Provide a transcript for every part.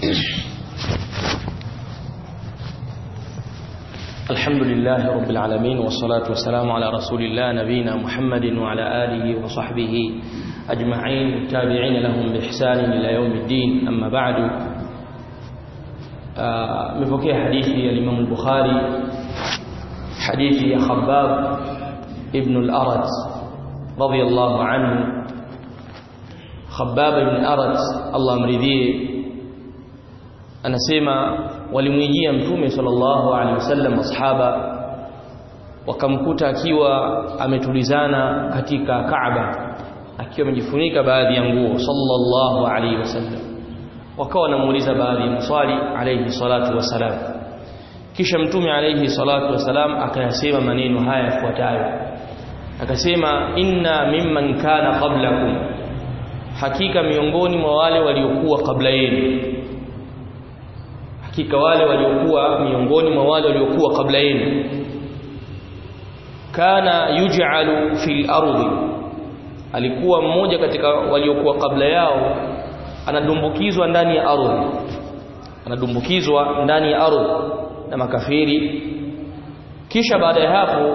الحمد لله رب العالمين والصلاة والسلام على رسول الله نبينا محمد وعلى آله وصحبه أجمعين التابعين لهم بإحسان إلى يوم الدين أما بعد مفكي حديث الإمام البخاري حديث خباب ابن الأرت رضي الله عنه خباب بن أرت الله مرضيه anasema walimwijia mtume sallallahu alaihi wasallam masahaba wakamkuta akiwa ametulizana katika Kaaba akiwa amejifunika baadhi ya nguo sallallahu alaihi wasallam wakawa wanamuuliza baadhi ya maswali alaihi salatu wasalam kisha mtume alaihi salatu wasalam akayasema maneno haya yafuatayo akasema inna mimman kana qablakum hakika miongoni mwa wale waliokuwa kabla yenu hakika wale waliokuwa miongoni mwa wale waliokuwa kabla yenu kana yuj'alu fil ardi alikuwa mmoja katika waliokuwa kabla yao anadumbukizwa ndani ya ardhi anadumbukizwa ndani ya ardhi na makafiri kisha baada ya hapo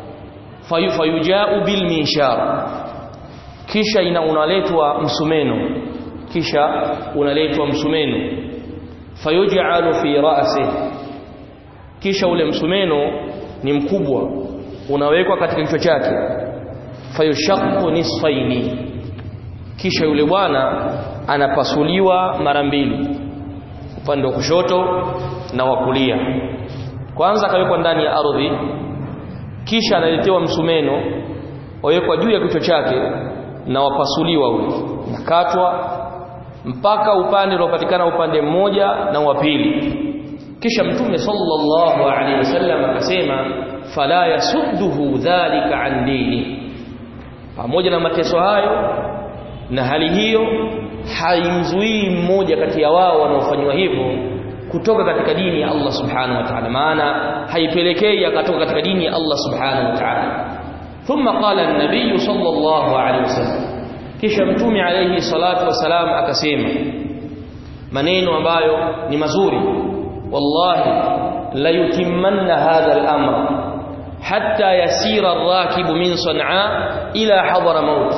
fayuja'u bil minshar kisha ina unaletwa msumeno kisha unaletwa msumeno fayuj'alu fi ra'si kisha ule msumeno ni mkubwa unawekwa katika kichwa chake fayushaqqu nisfaini kisha yule bwana anapasuliwa mara mbili upande wa kushoto na wa kulia kwanza akawekwa ndani ya ardhi kisha analetewa msumeno wawekwa juu ya kichwa chake na wapasuliwa ule nakatwa mpaka upande unaopatikana upande mmoja na wa pili kisha mtume sallallahu alaihi wasallam akasema fala yasudduhu dhalika an dini pamoja na mateso hayo na hali hiyo haimzuii mmoja kati ya wao wanaofanywa hivyo kutoka katika dini ya Allah subhanahu wa ta'ala maana haipelekei akatoka katika dini ya Allah subhanahu wa ta'ala thumma qala an-nabiy sallallahu alaihi wasallam kisha mtume alayhi salatu wasalam akasema maneno ambayo ni mazuri wallahi la yutimmanna hadha al-amr hatta yasira ar-rakibu min san'a ila hadara maut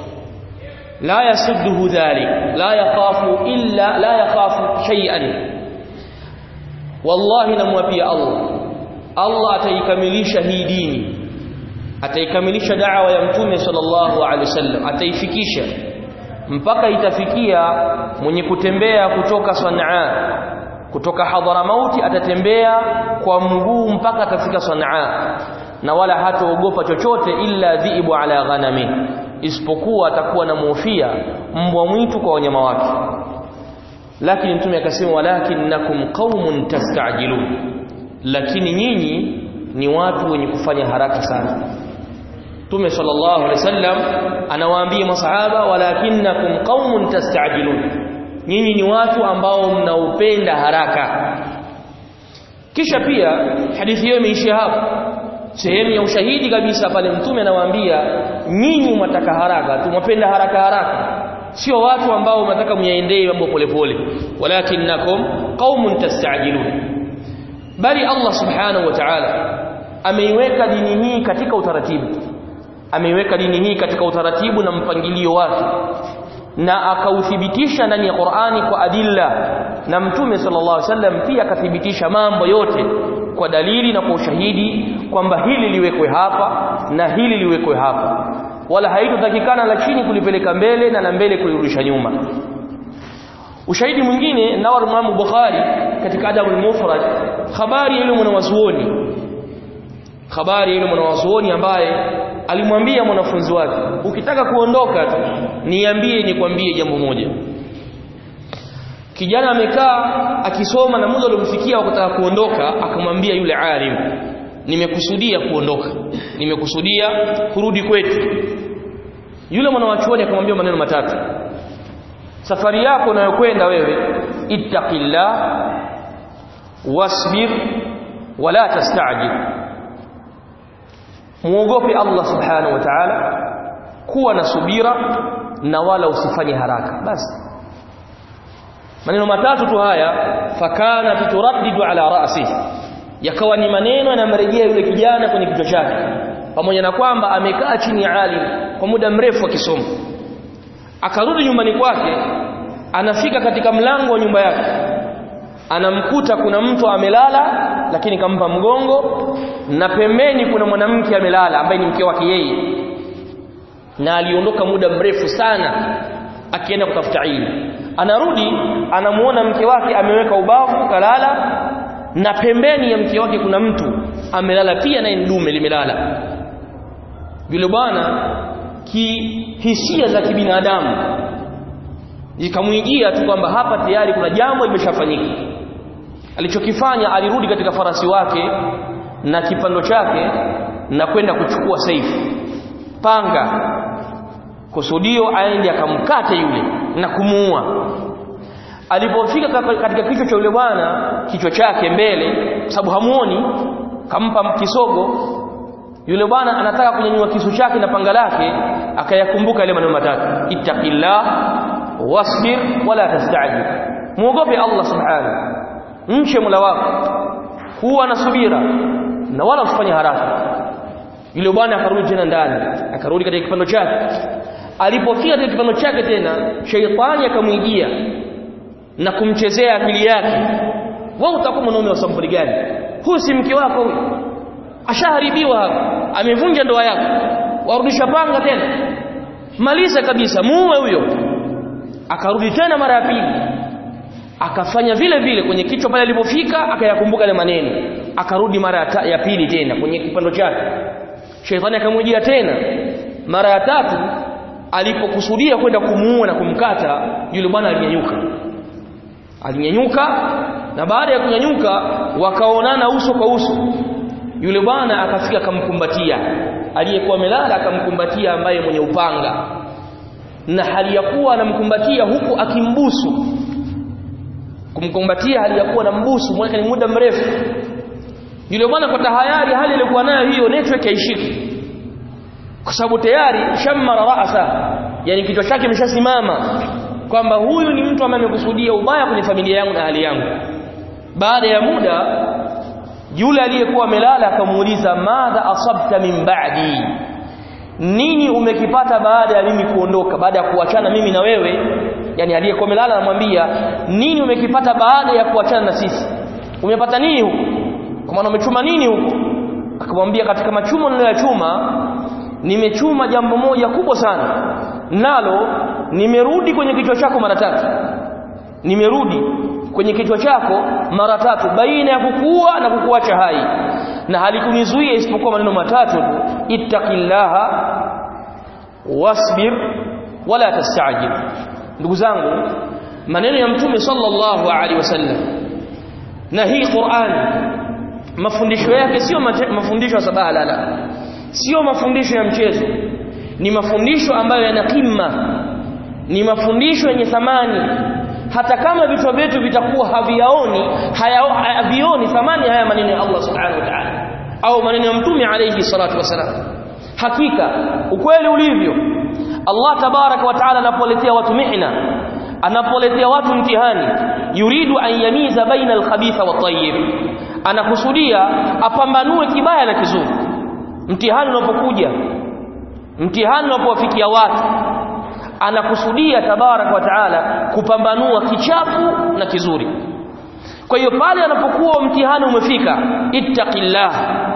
la yasudduhu dhalik la yakhafu illa la yakhafu shay'an wallahi namwapia Allah Allah ataikamilisha hii dini ataikamilisha da'wa ya mtume sallallahu alaihi wasallam ataifikisha mpaka itafikia mwenye kutembea kutoka Sanaa kutoka Hadharamauti atatembea kwa mguu mpaka atafika Sanaa na wala hataogopa chochote illa dhiibu ala ghanami isipokuwa atakuwa na muhofia mbwa mwitu kwa wanyama wake lakini mtume akasema walakinnakum qaumun tastajilun lakini nyinyi ni watu wenye kufanya haraka sana Mtume sallallahu alaihi wasallam anawaambia masahaba walakinnakum qaumun tastajilun nyinyi ni watu ambao mnaupenda haraka kisha pia hadithi hiyo imeishia hapo sehemu ya ushahidi kabisa pale mtume anawaambia nyinyi mnataka haraka tumwapenda haraka haraka sio watu ambao mnataka myaendee mambo polepole walakinnakum qaumun tastajilun bali Allah subhanahu wa ta'ala ameiweka dini hii katika utaratibu ameiweka dini hii katika utaratibu na mpangilio wake na akauthibitisha ndani ya Qur'ani kwa adilla na mtume sallallahu alaihi wasallam pia akathibitisha mambo yote kwa dalili na kwa ushahidi kwamba hili liwekwe hapa na hili liwekwe hapa wala haitotakikana la chini kulipeleka mbele na la mbele kulirudisha nyuma ushahidi mwingine nawar Imam Bukhari katika Adabul Mufrad habari ile mwanawazuoni habari ile mwanawazuoni ambaye alimwambia mwanafunzi wake ukitaka kuondoka tu niambie nikwambie jambo moja kijana amekaa akisoma na muda uliomfikia wa kutaka kuondoka akamwambia yule alim nimekusudia kuondoka nimekusudia kurudi kwetu yule mwanawachuoni akamwambia maneno matatu safari yako unayokwenda wewe ittaqillah wasbir wala tastajil muogope Allah subhanahu wa ta'ala kuwa na subira na wala usifanye haraka basi maneno matatu tu haya fakana turaddidu ala ra'si yakawa ni maneno yanamrejea yule kijana kwenye kichwa chake pamoja na kwamba amekaa chini ya alim kwa muda mrefu akisoma akarudi nyumbani kwake anafika katika mlango wa nyumba yake anamkuta kuna mtu amelala lakini kampa mgongo na pembeni kuna mwanamke amelala ambaye ni mke wake yeye na aliondoka muda mrefu sana akienda kutafuta ilmu anarudi anamuona mke wake ameweka ubavu kalala na pembeni ya mke wake kuna mtu amelala pia naye dume limelala yule bwana kihisia za kibinadamu ikamwijia tu kwamba hapa tayari kuna jambo limeshafanyika alichokifanya alirudi katika farasi wake na kipando chake na kwenda kuchukua saifu panga kusudio aende akamkate yule na kumuua alipofika katika kichwa cha yule bwana kichwa chake mbele kwa sababu hamuoni kampa kisogo yule bwana anataka kunyanyua kisu chake na panga lake akayakumbuka yale maneno matatu ittaqillah wasbir wala tastajil muogope Allah subhanahu mche mula wako kuwa na subira na wala usifanye haraka yule bwana akarudi tena ndani akarudi katika kipando chake alipofika katika kipando chake tena sheitani akamwijia na kumchezea akili yake wewe utakuwa mwanaume wa sampuli gani huyu si mke wako huyu ashaharibiwa hapa amevunja ndoa yako warudisha panga tena maliza kabisa muue huyo akarudi tena mara ya pili akafanya vile vile kwenye kichwa pale alipofika akayakumbuka ile maneno akarudi mara ya pili tena kwenye kipando chake sheitani akamwijia tena mara ya tatu alipokusudia kwenda kumuua na kumkata yule bwana alinyanyuka alinyanyuka na baada ya kunyanyuka wakaonana uso kwa uso yule bwana akafika akamkumbatia aliyekuwa amelala akamkumbatia ambaye mwenye upanga na hali ya kuwa anamkumbatia huku akimbusu kumkumbatia hali ya kuwa na mbusu mwaka ni muda mrefu yule bwana kwa tahayari hali ilikuwa nayo hiyo network haishiki kwa sababu tayari shammara ra'sa yani kichwa chake kimeshasimama kwamba huyu ni mtu ambaye amekusudia ubaya kwenye familia yangu na hali yangu baada ya muda yule aliyekuwa amelala akamuuliza madha asabta min ba'di nini umekipata baada ya mimi kuondoka baada ya kuachana mimi na wewe yani aliyekuwa amelala anamwambia nini umekipata baada ya kuachana na sisi umepata nini huko kwa maana umechuma nini huko akamwambia katika machumo niliyochuma nimechuma jambo moja kubwa sana nalo nimerudi kwenye kichwa chako mara tatu nimerudi kwenye kichwa chako mara tatu baina ya kukua na kukuacha hai na halikunizuia isipokuwa maneno matatu tu ittaqillaha wasbir wala tastajil ndugu zangu maneno ya mtume sallallahu alaihi wasallam na hii Qur'an mafundisho yake sio mafundisho ya sabaha lala sio mafundisho ya mchezo ni mafundisho ambayo yana kima ni mafundisho yenye thamani hata kama vichwa vyetu vitakuwa haviyaoni havioni thamani haya maneno ya Allah subhanahu wa ta'ala au maneno ya mtume alayhi salatu wasalam hakika ukweli ulivyo Allah tabaraka wa taala anapoletea watu mihna anapoletea watu mtihani yuridu an yamiza baina alkhabitha wat-tayyib anakusudia apambanue kibaya na kizuri mtihani unapokuja mtihani unapowafikia watu anakusudia tabarak wa taala kupambanua kichafu na kizuri kwa hiyo pale anapokuwa mtihani umefika ittaqillah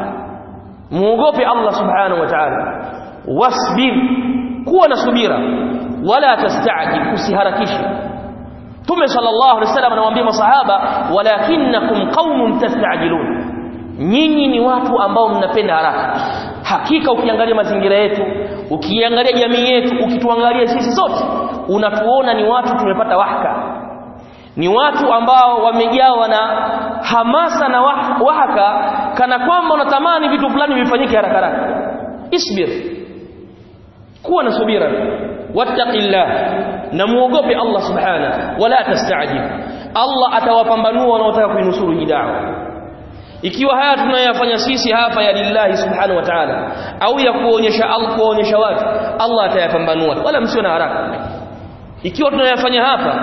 muogope Allah subhanahu wa ta'ala wasbir kuwa na subira wala tastajil usiharakishe Tume sallallahu alaihi wasallam anawaambia masahaba walakinnakum qaumun tastajilun nyinyi ni watu ambao mnapenda haraka hakika ukiangalia mazingira yetu ukiangalia jamii yetu ukituangalia sisi sote unatuona ni watu tumepata wahaka ni watu ambao wamejawa na hamasa na wah wahaka kana kwamba unatamani vitu fulani vifanyike haraka haraka isbir kuwa na subira wattaqillah na muogope Allah subhana wala tastajib Allah atawapambanua wanaotaka kuinusuru hii da'wa ikiwa haya tunayoyafanya sisi hapa ya lillahi subhanahu wa ta'ala au ya kuonyesha Allah kuonyesha watu Allah atayapambanua wala msio na haraka ikiwa tunayafanya hapa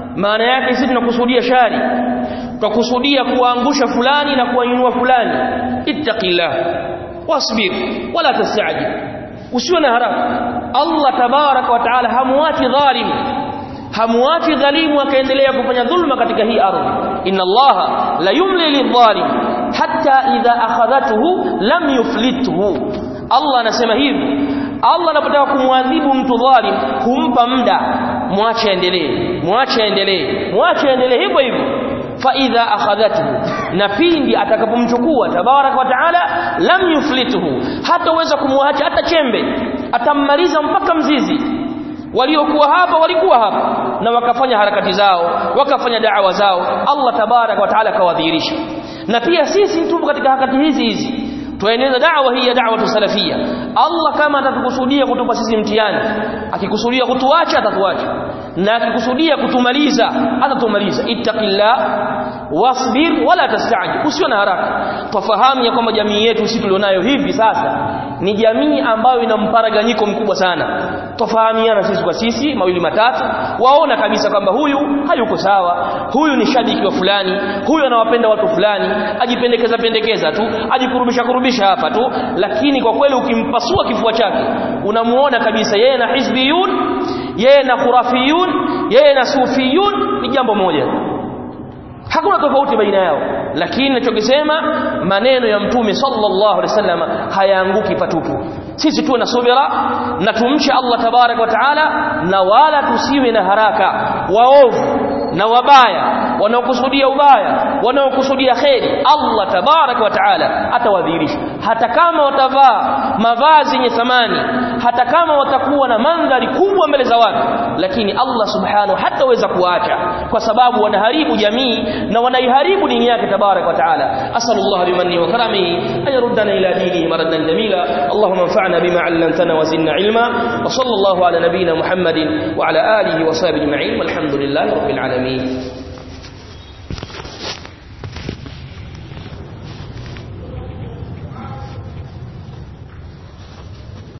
maana yake sisi tunakusudia shari tunakusudia kuangusha fulani na kuwainua fulani ittaqillah wasbir wala tastajil usiwe na haraka Allah tabaraka wa taala hamuachi dhalim hamuachi dhalimu akaendelea kufanya dhulma katika hii ardhi inna allaha la yumli lidhalim hatta idha akhadhatuhu lam yuflithu Allah anasema hivi Allah anapotaka kumwadhibu mtu dhalim humpa muda mwache aendelee mwache aendelee mwache aendelee hivyo hivyo fa idha akhadhatuhu na pindi atakapomchukua tabaraka wa taala lam yuflituhu hataweza kumwacha hata chembe atammaliza mpaka mzizi waliokuwa hapa walikuwa hapa na wakafanya harakati zao wakafanya da'wa zao Allah tabaraka wa taala kawadhihirisha na pia sisi tupo katika harakati hizi hizi tueneza da'wa hii ya da'wa salafia Allah kama atatukusudia kutupa sisi mtihani akikusudia kutuacha atatuacha na akikusudia kutumaliza atatumaliza ittaqillah wasbir wala tastajil usio na haraka tufahamu ya kwamba jamii yetu sisi tulionayo hivi sasa ni jamii ambayo ina mparaganyiko mkubwa sana tofahamiana sisi kwa sisi mawili matatu waona kabisa kwamba huyu hayuko sawa huyu ni shabiki wa fulani huyu anawapenda watu fulani ajipendekeza pendekeza tu ajikurubisha kurubisha hapa tu lakini kwa kweli ukimpasua kifua chake unamuona kabisa yeye na hizbiyun yeye na khurafiyun yeye na sufiyun ni jambo moja hakuna tofauti baina yao lakini ninachokisema maneno ya mtume sallallahu alaihi wasallam hayaanguki patupu sisi tuwe na subira na tumche Allah tabarak wa taala na wala tusiwe na haraka waovu na wabaya wanaokusudia ubaya wanaokusudia kheri Allah tabarak wa taala atawadhihirisha hata kama watavaa mavazi yenye thamani hata kama watakuwa na mandhari kubwa mbele za watu lakini Allah subhanahu hataweza kuacha kwa sababu wanaharibu jamii na wanaiharibu dini yake tabarak wa taala asallallahu bimanni wa karamihi an yaruddana ila dinihi maradan jamila allahumma anfa'na bima 'allamtana wa zidna ilma wa sallallahu ala nabiyyina muhammadin wa ala alihi wa sahbihi ajma'in walhamdulillahi rabbil alamin